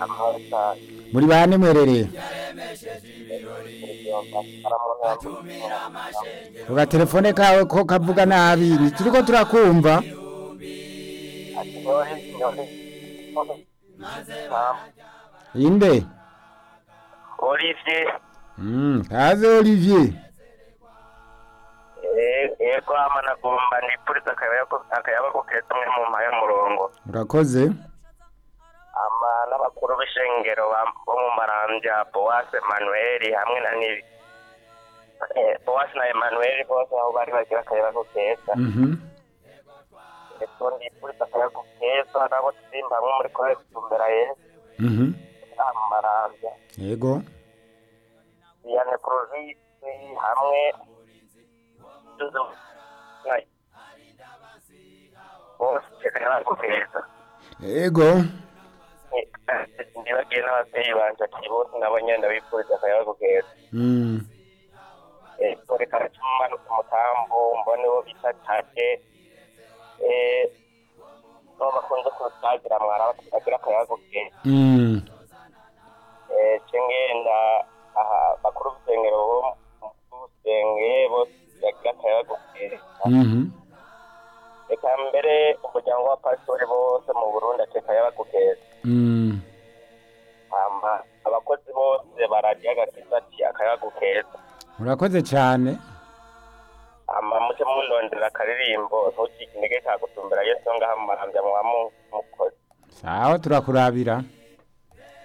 amahoro cyane muri bane mwerereye uga telefone kawe ko kavuga nabi ntituriko turakumva inde Olivier Mm, kaze Olivier yego ama nagomba nipfuriza akayabo keza umwe mu mpaye murongo urakoze ama n'abakuru b'ishengero ba- bo mu marambya boase manuel hamwe na nibi Eh, boase na emmanuel bose aho bari bagira akayabo keza Mhm. ndetse ndipfuriza akayabo keza nabo turimba hamwe muri kore kutumbera yesu Mhm. mu marambya yego Diane Provisi hamwe tuzo Ngai. bose akayabo keza yego ndibagiye n'ababyeyi banje ati bose nabo nyene ndabifuriza akayabo keza Mm. kore karacumanuka umutambu mbone wo bita take no bakunze kusagira mwara batagira akayabo keza Mm. ce ngenda aha bakuru b'isengero bo b'usenge bose bagira akayabo keza Mhm. reka mbere umuryango wa pasitori bose mu burundi ati akayabo keza Mm. hama abakozi bose baradiyo agakiza ati akayabo keza urakoze cyane hama muce mundondera akaririmbo ntucike intege kagutumbera yesu ngaha mu marambya mwa mukozi sawa turakurabira